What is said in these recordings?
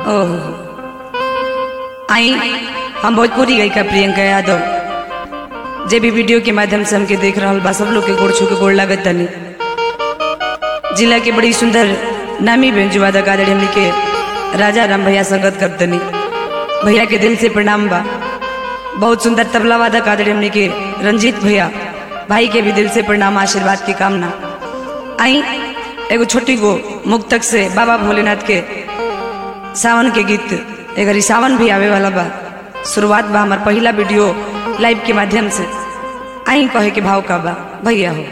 ओह आई हम भोजपुरी गायिका प्रियंका यादव जे भी वीडियो के माध्यम से हमके देख रहा बा सब लोग के गोड़ छू के गोड़ लागत तनी जिला के बड़ी सुंदर नामी बेंजू वादक आदरणीय हमनी के राजा राम भैया संगत करतनी भैया के दिल से प्रणाम बा बहुत सुंदर तबला वादक आदरणीय हमनी के रंजीत भैया भाई के भी दिल से प्रणाम आशीर्वाद की कामना आई एगो छोटी गो मुक्तक से बाबा भोलेनाथ के सावन के गीत एगर ई सावन भी आवे वाला बा शुरुआत बा हमार पहला वीडियो लाइव के माध्यम से आई कहे के भाव का बा भैया हो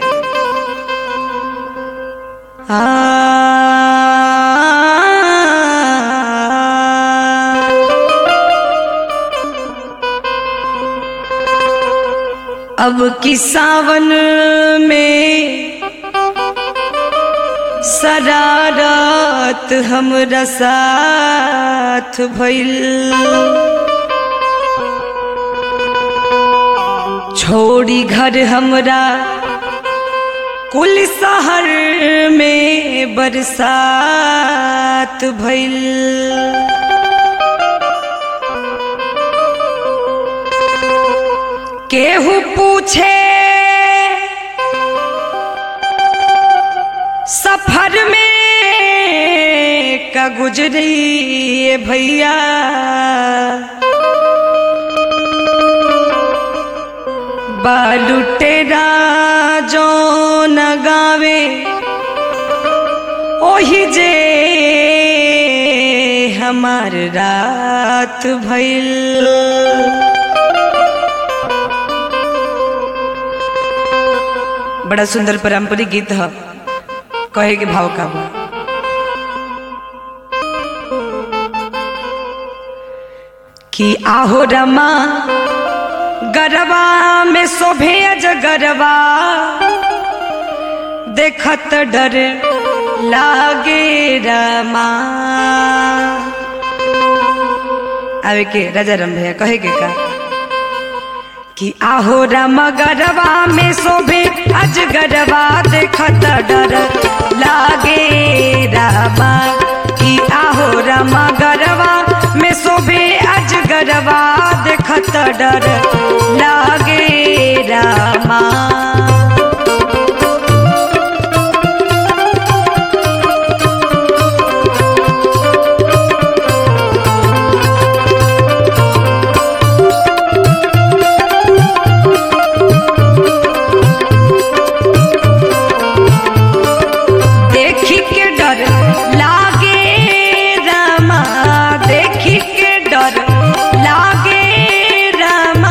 अब की सावन में शरारत हमरा साथ भइल छोड़ी घर हमरा कुल शहर में बरसात भइल केहू पूछे सफर में का गुजरी ये भैया बालू टेरा जो न गावे ओही जे हमार रात भइल बड़ा सुंदर पारंपरिक गीत है कहे के भाव का बा कि आहो रमा गरबा में शोभे अजगरबा देखत डर लागे रमा आवे के राजा राम भैया कहे के का कि आहो रम गरबा में शोभे अजगरबा देखत डर लागे रामा कि आहो रम गरबा में शोभे अजगरबा देखत डर लागे रामा देखी के डर लागे रामा देखी के डर लागे रामा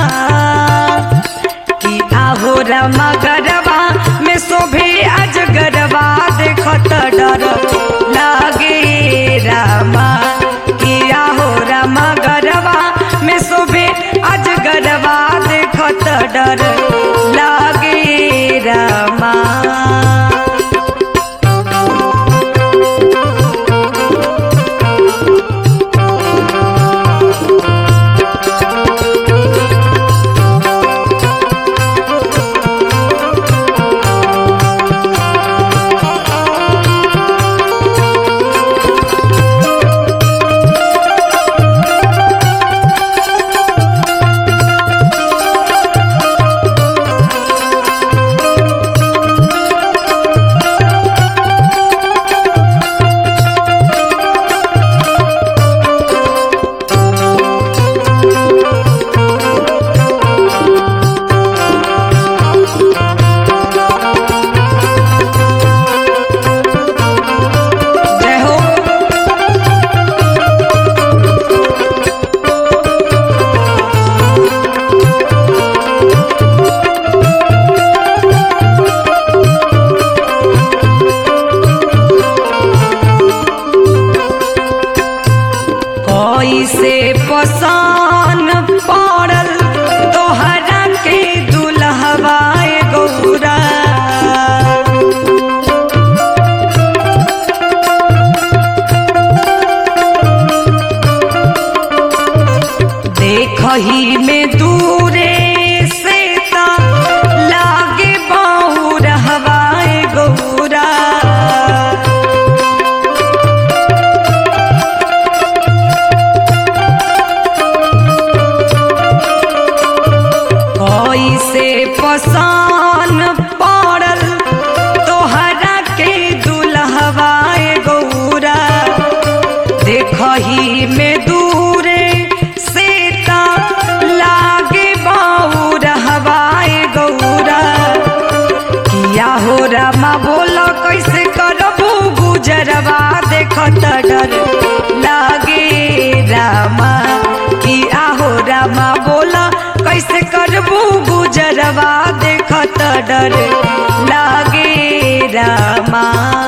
कि आहो रामा गरबा में शोभे अजगरबा देखत डर लागे रामा कि आहो रामा गरबा में शोभे अजगरबा देखत डर लागे रामा जय हो कैसे पसान पड़ल तोहरा के दुल्हवाए गौरा देखही में दूरे से ता लागे बाऊ रहवाए गौरा देखत डर लागे रामा कि आहो रामा बोला कैसे करबू गुजरवा देखत डर लागे रामा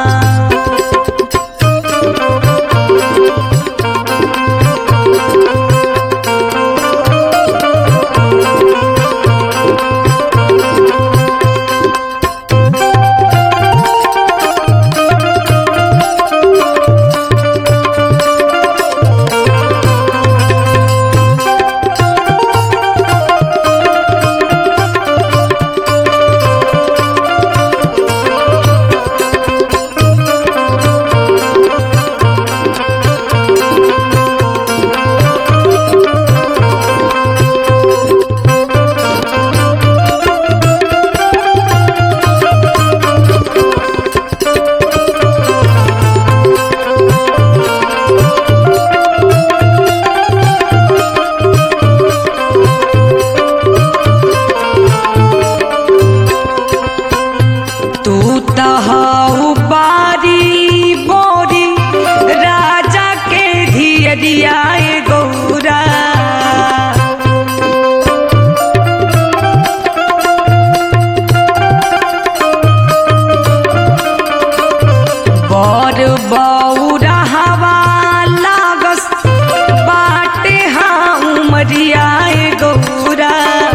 तू तहाऊ बारी बोरी राजा के धियरिया गौरा बर बौरा हवा लागस बाटे हाँ उमरिया गौरा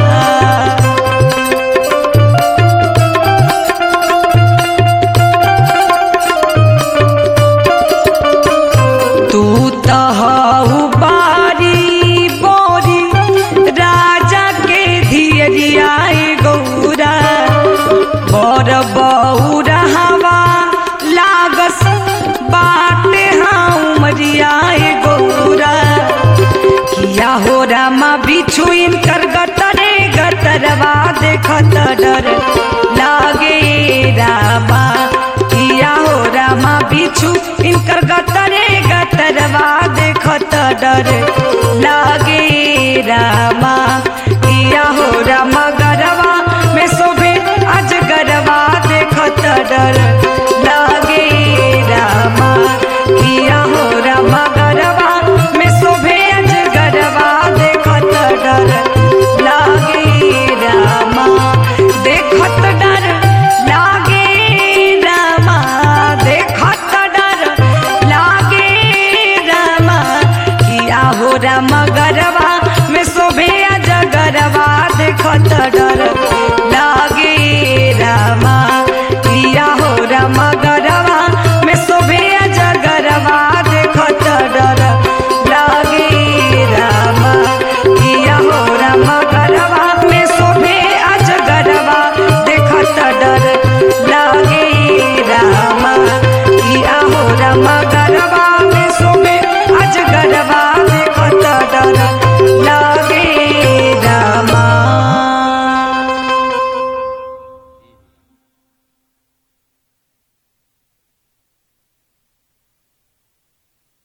तू तहु बारी बोरी राजा के धियरिया गौरा बर बौरा हवा लागस बाटे हाँ उमरिया गौरा किया हो रामा बिछु इनकर गतरे गतरवा देखत डर लागे रामा किया हो रामा बिछु इनकर गतरे गतरवा देखत डर लागे रामा